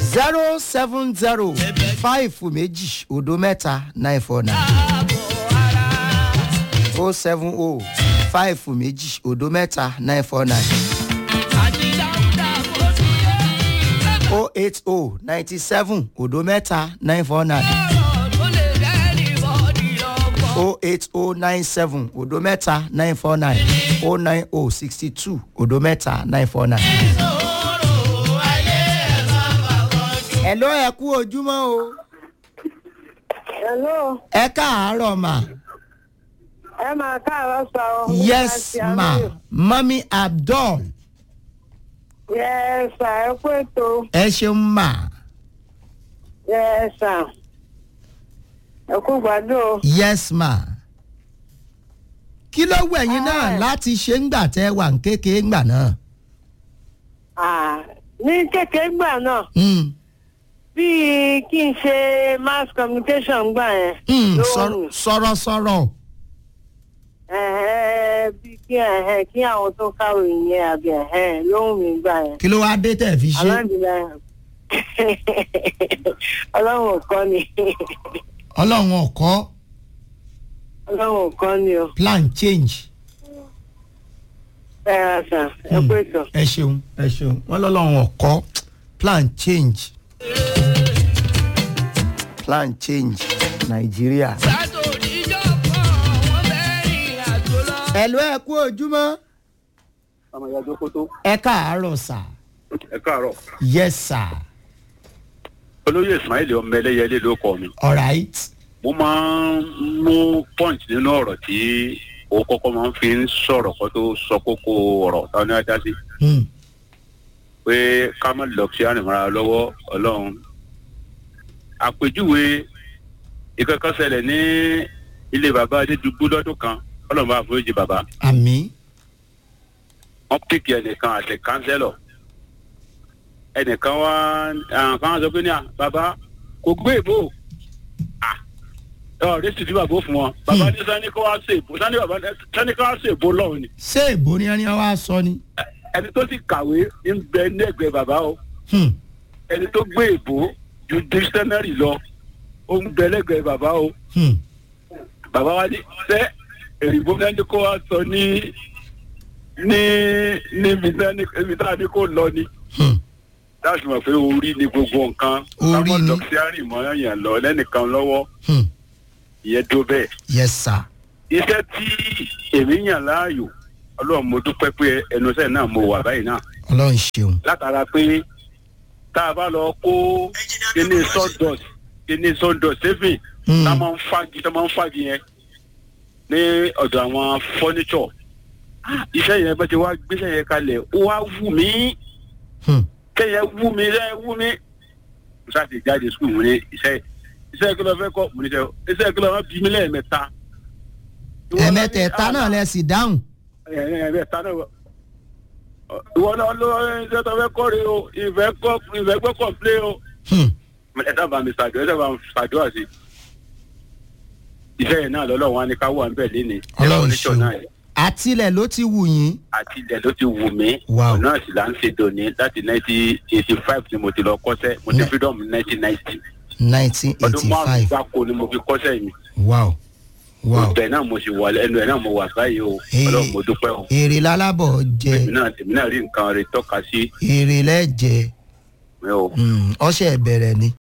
zero seven zero five méjì òdo mẹ́ta nine four nine o seven o five méjì òdo mẹ́ta nine four nine o eight o ninety seven òdo mẹ́ta nine four nine o eight o nine seven òdo mẹ́ta nine four nine o nine o sixty two òdo mẹ́ta nine four nine. ẹ ló ẹ kú ojúmọ́ o Hello, ẹ káàárọ̀ mà ẹ máa káàárọ̀ sọ. ọ́. yes Láti ma Aminu. mami abdul Yes, sir, ẹ kú ètò. ẹ ṣeun mà Yes, sir. Ẹ kú gbàdúrà. yes ma kí ló wù ẹ̀yin náà Ah. láti ṣe ń gbà tẹ́ wà ń kékeré ńgbà náà. Ah, Ní kékeré gbà náà, Mm. bíi kí n ṣe mass communication gbà yẹn. Mm, ló sọ̀rọ̀- wù. sọ̀rọ̀ sọ̀rọ̀ Ẹ̀hẹ́, Bíi kí ẹ̀hẹ́, kí àwọn tó kàwé yẹn àbí ẹ̀hẹ́ ló wù mí gbà yẹn. kí ló wá dé tẹ̀ fi ṣe. Alhamdulilayi. Ọlọ́run ò kọ́ ni. ọlọ́run ọ̀kọ́ Ọlọ́run ò kọ́ ni o. plan change. Ẹ ra sà, ẹ kú ètò. ẹ ṣeun ẹ ṣeun wọn lọ́lọ́run ọ̀kọ́ plan change. plan change nàìjíríà. ẹ ló ẹ kú ojúmọ́ ọmọ ìyá jókòtó ẹ káàárọ̀ sà ẹ káàárọ̀ yes sir olóyè ismail ọmọ ẹlẹyẹlé ló kọ mi alright mo máa ń mú point nínú ọ̀rọ̀ tí o kọ́kọ́ máa ń fi ń sọ̀rọ̀ kó tó sọ kókó ọ̀rọ̀ táwọn ní ajá sí Hmm. pé ká má lọ sí àrìmọ́ra lọ́wọ́ ọlọ́run àpèjúwe ìkẹ́kọ̀ọ́ ṣẹlẹ̀ ní ilé bàbá adédùgbò lọ́dún kan ọlọ́run bá foríjì bàbá àmì wọ́n pèkì ẹnìkan àti kánsẹ́lọ̀ ẹnìkan wá àwọn kan sọ pé ní à bàbá kò gbé ìbò à ọ rẹ́sì tí bàbá ó fún wọn bàbá ní sani kó wá ṣe ìbò sani bàbá sani kó wá ṣe ìbò lọ́wọ́ ni ṣé èbó ni ẹni wá sọ ni. ẹni tó sì kàwé ń bẹ ní ẹgbẹ́ bàbá o Hmm. ẹni tó gbé ìbò ju dictionary lọ ó ń bẹ lẹ́gbẹ̀ẹ́ bàbá o Hmm. bàbá wa ní sẹ́ èrìbó sani kó wá sọ ní ní níbi sani ibi tá a ní kó lọ ni Hmm. láti mọ̀ pé orí ni gbogbo nǹkan Orí kámọ́ ni. dọ́kítárì mọ́ yàn lọ lẹ́nìkan lọ́wọ́ Hmm. ìyẹn tó bẹ́ẹ̀. yes sir iṣẹ́ tí èmi yàn láàyò ọlọ́run mo dúpẹ́ pé ẹnuṣẹ́ náà mo wà báyìí náà ọlọ́run ṣeun. látara pé tá a bá lọ kó kíní sawdust kíní sawdust saving Hmm. tá a máa ń fagi tá a máa ń fagi yẹn ní ọ̀dọ̀ àwọn furniture Ah, iṣẹ́ yẹn bá ti wá gbéṣẹ́ yẹn kalẹ̀ ó wá wù mí Hmm. kẹyẹ wú mi iṣẹ́ wú mi mo ṣáà ti jáde sukùl mo ní iṣẹ́ iṣẹ́ kí ló fẹ́ kọ́ mo ní iṣẹ́ iṣẹ́ kí ló fẹ́ bí mi lẹ́ẹ̀mẹ́ta. ẹ̀mẹ́tẹ̀ẹ̀ta náà lẹ sì dáhùn. ẹ̀ẹ̀mẹ́ta náà wọ- ìwọ náà ló iṣẹ́ tó fẹ́ kọ́ rè o ìfẹ́ kọ́ ìfẹ́ gbọ́ kọ̀ǹplé o. Hmm. ẹ sábà mi ṣàdúrà ẹ sábà mi ṣàdúrà sí i. iṣẹ́ yẹn náà lọ́lọ́run wá ní ká wà ń bẹ̀ léni. ọlọ́run ṣeun. àtilẹ̀ ló ti wù yín. àti ilẹ̀ ló ti wù mí. Wow. ọ̀nà sì là ń ṣe dòní láti nineteen eighty five ni mo ti lọ kọ́sẹ́ mo ti Ne- freedom nineteen ninety. nineteen ọdún eighty márùn five gbáko ni mo fi kọ́sẹ́ mi. wow wow ibẹ̀ náà mo sì wà ẹnu ẹ̀ náà mo wà báyìí o Ee. ọlọ́run mo dúpẹ́ o. èrè lálábọ̀ èmi jẹ náà èmi náà rí nǹkan rẹ̀ tọ́ka sí èrè lẹ́jẹ̀ mi o. Hmm. ọṣẹ ìbẹ̀rẹ̀ ni